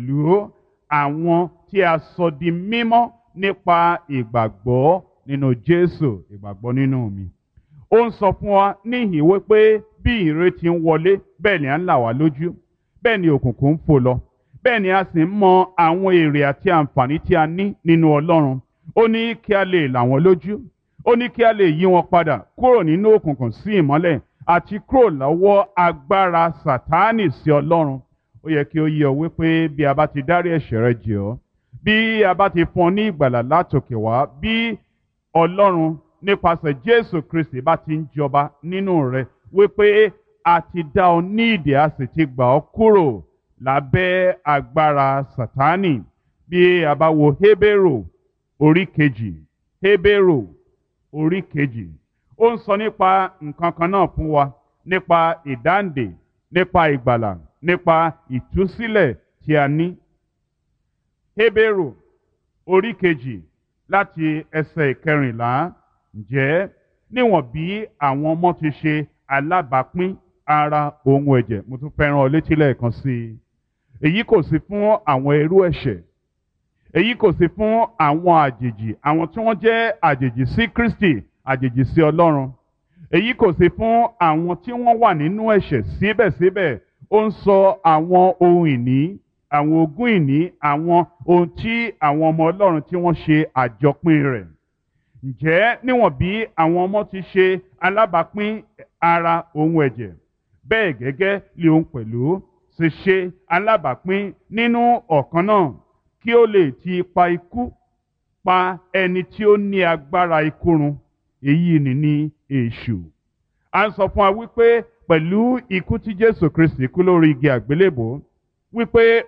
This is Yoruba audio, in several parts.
pẹ̀lú àwọn tí a sọ di mímọ́ nípa ìgbàgbọ́ nínú Jésù ìgbàgbọ́ nínú mi. Ó ń sọ fún wa níhìn wípé bí ìrètí ń wọlé bẹ́ẹ̀ ni à ń là wá lójú bẹ́ẹ̀ ni òkùnkùn ń fò lọ bẹ́ẹ̀ ni a sì ń mọ àwọn èrè àti àǹfààní tí a ní nínú Ọlọ́run ó ní kí a lè là wọ́n lójú ó ní kí a lè yí wọn padà kúrò nínú òkùnkùn sí ìmọ́lẹ̀ àti kúrò lọ́wọ́ agbára Sátánì sí Ọlọ́run ó yẹ kí ó yé ọ wípé bí a bá ti dárí ẹ̀ṣẹ̀ rẹ jì ọ́ bí a bá ti fún ọ ní ìgbàlà látòkè wá bí Ọlọ́run nípasẹ̀ Jésù Kristi bá ti ń jọba nínú rẹ wípé a ti dá ọ ní ìdè a sì ti gbà ọ́ kúrò lábẹ́ agbára Sátánì bí a bá wo Hébérù orí kejì Hébérù orí kejì ó ń sọ nípa nǹkan kan náà fún wa nípa ìdáǹdè nípa ìgbàlà nípa ìtúsílẹ̀ tí a ní. Hébérù orí kejì láti ẹsẹ̀ ìkẹrìnlá ǹjẹ́ níwọ̀n bí àwọn ọmọ ti ṣe alábàápín ara ohun ẹ̀jẹ̀ mo tún fẹ́ràn ọ létí lẹ́ẹ̀kan sí i èyí kò sí fún àwọn ẹrú ẹ̀ṣẹ̀ èyí kò sí fún àwọn àjèjì àwọn tí wọ́n jẹ́ àjèjì sí Kristi àjèjì sí Ọlọ́run èyí kò sí fún àwọn tí wọ́n wà nínú ẹ̀ṣẹ̀ síbẹ̀síbẹ̀ ó ń sọ àwọn ohun ìní àwọn ogún ìní àwọn ohun tí àwọn ọmọ Ọlọ́run tí wọ́n ṣe àjọpín rẹ̀ ǹjẹ́ níwọ̀n bí àwọn ọmọ ti ṣe alábàápín ara ohun ẹ̀jẹ̀ bẹ́ẹ̀ gẹ́gẹ́ lé òun pẹ̀lú ṣe ṣe alábàápín nínú ọ̀kan náà kí ó lè ti ipa ikú pa ẹni tí ó ní agbára ikú run èyí ni ní èṣù. a ń sọ fún wa wípé pẹ̀lú ikú tí Jésù Kristi kú lórí igi àgbélébò wípé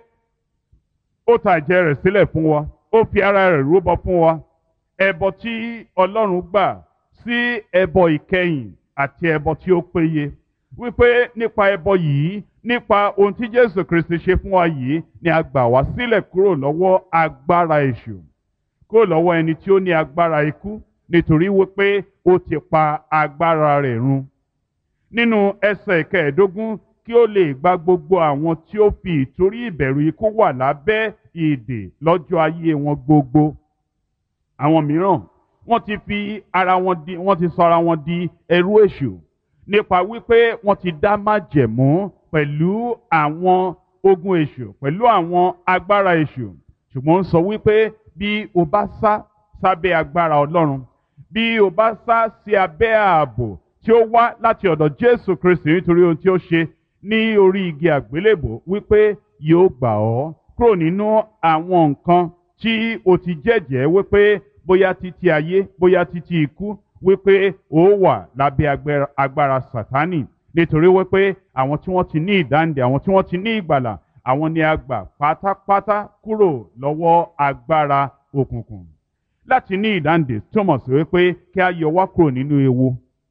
ó ta ẹ̀jẹ̀ rẹ̀ sílẹ̀ fún wa ó fi ara rẹ̀ rúbọ fún wa ẹbọ tí Ọlọ́run gbà sí ẹbọ ìkẹyìn àti ẹbọ tí ó péye wípé nípa ẹbọ yìí nípa ohun tí Jésù Kristi ṣe fún wa yìí ni a gbà wá sílẹ̀ kúrò lọ́wọ́ agbára èṣù kúrò lọ́wọ́ ẹni tí ó ní agbára ikú nítorí wípé ó ti pa agbára rẹ̀ run. nínú ẹsẹ̀ ìkẹẹ̀ẹ́dógún kí ó lè gba gbogbo àwọn tí ó fi ìtorí ìbẹ̀rù ikú wà lábẹ́ ìdè lọ́jọ́ ayé wọn gbogbo. àwọn mìíràn wọ́n ti fi ara wọn di wọ́n ti sọ ara wọn di ẹrú èṣù nípa wípé wọ́n ti dá májẹ̀mú pẹ̀lú àwọn ogun èṣù pẹ̀lú àwọn agbára èṣù ṣùgbọ́n ó sọ wípé bí o bá sá sábẹ́ agbára Ọlọ́run bí o bá sá sí abẹ́ ààbò tí ó wá láti ọ̀dọ̀ Jésù Kristi nítorí ohun tí ó ṣe ní orí igi àgbélébò wípé yóò gbà ọ́ kúrò nínú àwọn nǹkan tí o ti jẹ́jẹ́ wípé bóyá títí ayé bóyá títí ikú wípé ó wà lábẹ́ agbára Sátánì nítorí wípé àwọn tí wọ́n ti ní ìdáǹdè àwọn tí wọ́n ti ní ìgbàlà àwọn ni a gbà pátápátá kúrò lọ́wọ́ agbára òkùnkùn láti ní ìdáǹdè túmọ̀ sí wípé kí a yọ wá kúrò nínú ewu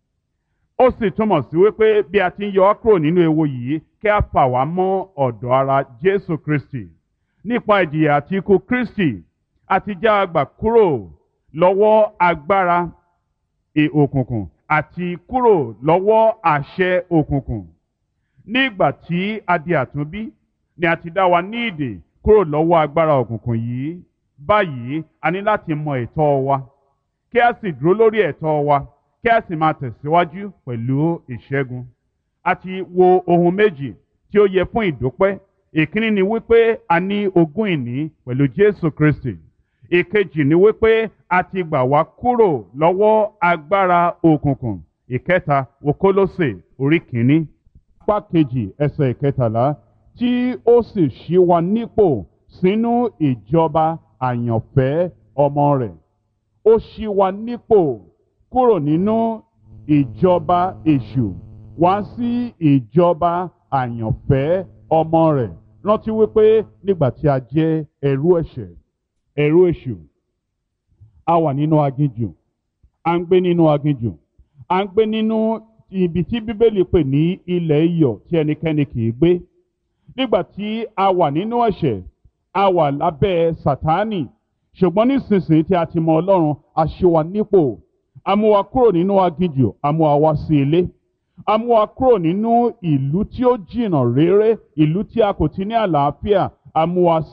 ó sì túmọ̀ sí wípé bí a ti ń yọ wá kúrò nínú ewu yìí kí a fà wá mọ́ ọ̀dọ̀ ara Jésù Kristi nípa ìjìyà àti ikú Kristi àti já a gbà kúrò lọ́wọ́ agbára òkùnkùn àti kúrò lọ́wọ́ àṣẹ òkùnkùn. Nígbà tí a di àtúnbí ni a ti dá wa ní ìdè kúrò lọ́wọ́ agbára òkùnkùn yìí. Báyìí a ní láti mọ ẹ̀tọ́ wa kí a sì dúró lórí ẹ̀tọ́ wa kí a sì máa tẹ̀síwájú pẹ̀lú ìṣẹ́gun. A ti wo ohun méjì tí ó yẹ fún ìdúpẹ́. Ìkíní ni wípé a ní ogún ìní pẹ̀lú Jésù Kristi. Ìkejì ni wípé a ti gbà wá kúrò lọ́wọ́ agbára òkùnkùn. Ìkẹta wo Kólósè orí kìíní. Apá kejì ẹsẹ̀ ìkẹtàlá tí ó sì ṣí wa nípò sínú ìjọba àyànfẹ́ ọmọ rẹ̀. Ó ṣí wa nípò kúrò nínú ìjọba èṣù wá sí ìjọba àyànfẹ́ ọmọ rẹ̀. Rántí wípé nígbà tí a jẹ́ ẹrú ẹ̀ṣẹ̀ ẹ̀rú èṣù a wà nínú aginjù à ń gbé nínú aginjù à ń gbé nínú ibi tí bíbélì pè ní ilẹ̀ iyọ̀ tí ẹnikẹ́ni kì í gbé nígbà tí a wà nínú ẹ̀ṣẹ̀ a wà lábẹ́ sátánì ṣùgbọ́n nísinsìnyí tí a ti mọ ọlọ́run a ṣe wa nípò a mú wa kúrò nínú aginjù a mú wa wá sí ilé a mú wa kúrò nínú ìlú tí ó jìnnà réré ìlú tí a kò ti ní àlàáfíà a mú wa